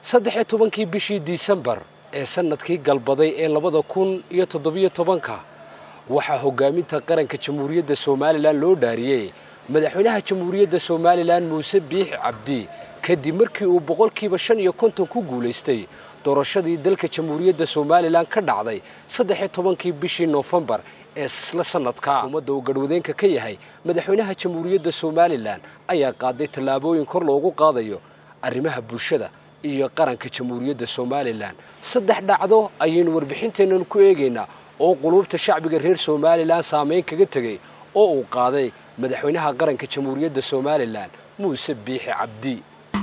saddex iyo tobankii bishii disembar ee sanadkii galbaday ee labada kun iyo toddobiyo tobanka waxaa hogaaminta qaranka jamhuuriyadda somalilan loo dhaariyey madaxweynaha jamhuuriyadda somalilan muuse biixi cabdi kadib markii uu boqolkiiba shan iyo konton ku guulaystay doorashadii dalka jamhuuriyadda somalilan ka dhacday saddex iyo tobankii bishii noofembar ee isla sanadka ummadda uu garhwadeenka ka yahay madaxweynaha jamhuuriyadda somalilan ayaa qaaday tallaabooyin kor loogu qaadayo arrimaha bulshada iyo qaranka jamhuuriyadda somalilan saddex dhacdo ayaynu warbixinteennan ku eegaynaa oo quluubta shacbiga reer somalilan saameyn kaga tegay oo uu qaaday madaxweynaha qaranka jamhuuriyadda somalilan muuse biixi cabdi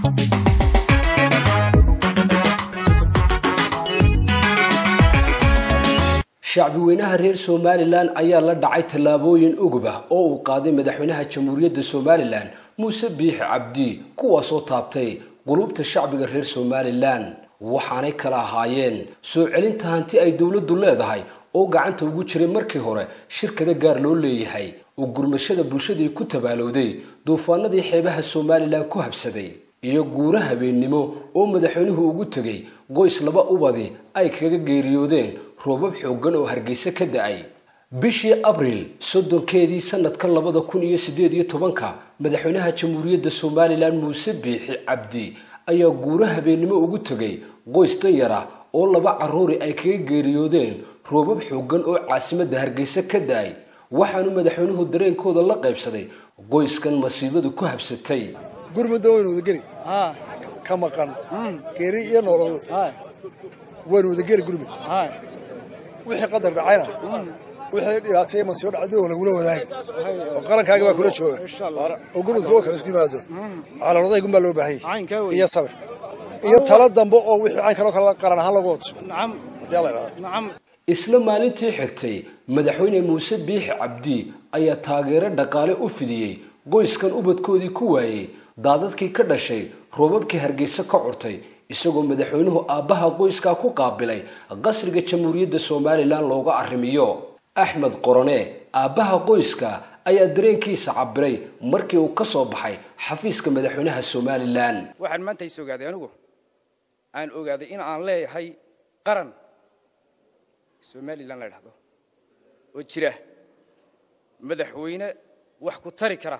shacbi weynaha reer somalilan ayaa la dhacay tallaabooyin ugub ah oo uu qaaday madaxweynaha jamhuuriyadda somalilan muuse biixi cabdi kuwaasoo taabtay quluubta shacbiga reer somalilan waxaanay kala ahaayeen soo celinta hanti ay dowladdu leedahay oo gacanta ugu jiray markii hore shirkada gaar loo leeyahay oo gurmashada bulshadii ku tabaalowday duufaanadii xeebaha somalilan ku habsaday iyo guuro habeennimo oo madaxweynuhu ugu tegay qoys laba ubadi ay kaga geeriyoodeen roobab xooggan oo hargeysa ka da-ay bishii abriil soddonkeedii sanadkan labada kun iyo siddeed iyo tobanka madaxweynaha jamhuuriyadda somalilan muuse biixi cabdi ayaa guuro habeennimo ugu tegay qoys danyar ah oo laba carruuri ay kaga geeriyoodeen roobab xooggan oo caasimadda hargeysa ka da-ay waxaanu madaxweynuhu dareenkooda la qaybsaday qoyskan masiibadu ku habsatay gurmudda waynu wadageli ka maqan geeri iyo noolol waynu wadageli gurmud wixii qadar dhacayna wixii dhibaatay masiibo dhacday oo lagula wadaagi oo qarankaaga baa kula jooga oo gurmudka oo kale isku yimaado calaamadahay gun baa loo baahanyay iyo sabir iyo talo dambe oo wixii cayn kaloo kale qaran ahaan lagu wato haddii la idhahdo isla maalintii xigtay madaxweyne muuse biixi cabdi ayaa taageero dhaqaale u fidiyey qoyskan ubadkoodii ku waayey daadadkii ka dhashay roobabkii hargeysa ka curtay isagoo madaxweynuhu aabbaha qoyskaa ku qaabilay qasriga jamhuuriyadda somalilan looga arrimiyo axmed qorone aabbaha qoyska ayaa dareenkiisa cabiray markii uu ka soo baxay xafiiska madaxweynaha somalilan waxaan maanta is ogaaday anigu aan ogaaday in aan leeyahay qaran somalilan la dhahdo oo jira madaxweyne wax ku tari kara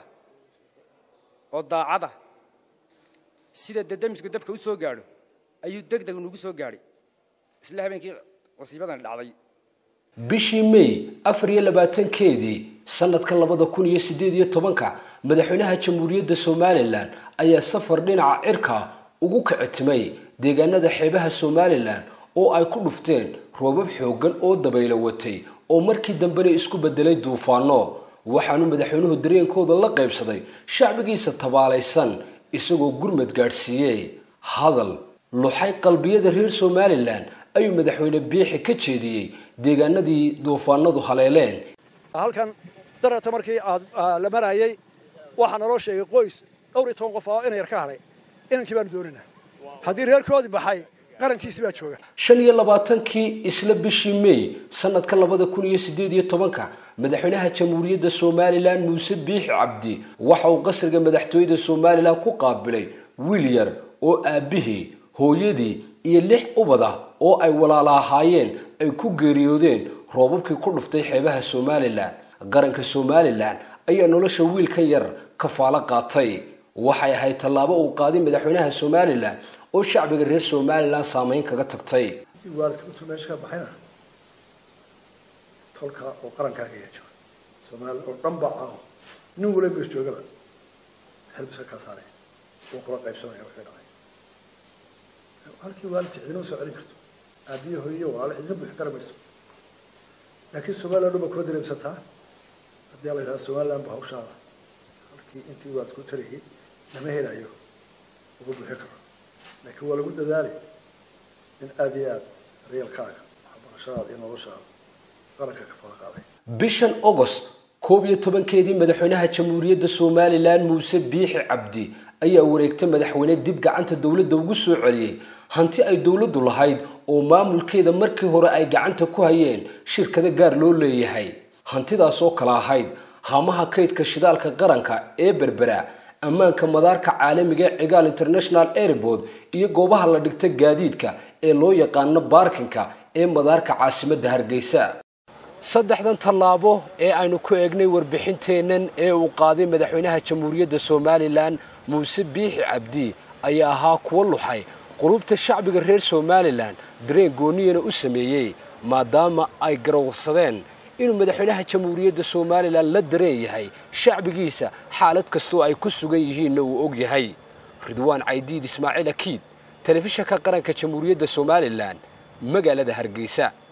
oo daacada sida dadamisku dabka u soo gaadho ayuu deg deg nugu soo gaadhay isla habeenkii wasiibadan dhacday bishii may afar iyo labaatankeedii sanadka labada kun iyo siddeed iyo tobanka madaxweynaha jamhuuriyadda somalilan ayaa safar dhinaca cirka ugu kicitimay deegaanada xeebaha somalilan oo ay ku dhufteen roobab xooggan oo dabaylo watay oo markii dambena isku beddelay duufaano waxaanu madaxweynuhu dareenkooda la qaybsaday shacbigiisa tabaalaysan isagoo gurmad gaadhsiiyey hadal luxay qalbiyada reer somalilan ayuu madaxweyne biixi ka jeediyey deegaanadii duufaanadu haleeleen halkan darata markii aad la marayay waxaa naloo sheegay qoys dhowr iyo toban qof oo ina yar ka hadhay inankii baanu doonina haddii reerkoodii baxay qarankiisi baa jooga shan iyo labaatankii isla bishii may sanadka labada kun iyo siddeed iyo tobanka madaxweynaha jamhuuriyadda somalilan muuse biixi cabdi waxa uu qasriga madaxtooyada somalilan ku qaabilay wiil yar oo aabbihii hooyadii iyo lix ubad ah oo ay walaala ahaayeen ay ku geeriyoodeen roobabkii ku dhuftay xeebaha somalilan qaranka somalilan ayaa nolosha wiilkan yar kafaalo qaatay waxay ahayd tallaabo uu qaaday madaxweynaha somalilan oo shacbiga reer somalilan saameyn kaga tagtay waalidka intuu meesha ka baxayna tolka oo qarankaaga ayaa jooga soomaaliya oo dhan baa caawo nin wala mees joogaba xelbiska kaa saaraya wuu kula qaybsanaya wixii dhacay halkii waalidka cidina soo celin karto aabiye hooye walaalo cidina buuxi kara mayso laakiin somaliland dhan baa kula dareemsataa haddii la yidhahdo somaliland ba hawshaada halkii intii waalid ku tarayay lama helayo uga buuxi karo laakiin waa lagu dadaalay in aada iyo aada reelkaaga waxbarashadaada iyo noloshaada qaranka ka fala qaaday bishan agost koob iyo tobankeedii madaxweynaha jamhuuriyadda somalilan muuse biixi cabdi ayaa wareegta madaxweyne dib gacanta dowladda ugu soo celiyey hanti ay dowladdu lahayd oo maamulkeeda markii hore ay gacanta ku hayeen shirkado gaar loo leeyahay hantidaas oo kale ahayd haamaha kaydka shidaalka qaranka ee berbera ammaanka madaarka caalamiga ee cigaal international airport iyo goobaha la dhigta gaadiidka ee loo yaqaano baarkinka ee madaarka caasimadda hargeysa saddexdan tallaabo ee aynu ku eegnay warbixinteennan ee uu qaaday madaxweynaha jamhuuriyadda somalilan muuse biixi cabdi ayaa ahaa kuwo luxay qulubta shacbiga reer somalilan dareen gooniyana u sameeyey maadaama ay garowsadeen inuu madaxweynaha jamhuuriyadda somalilan la dareen yahay shacbigiisa xaalad kastoo ay ku sugan yihiinna uu og yahay ridwaan caydiid ismaaciil akiid telefishanka qaranka jamhuuriyadda somalilan magaalada hargeysa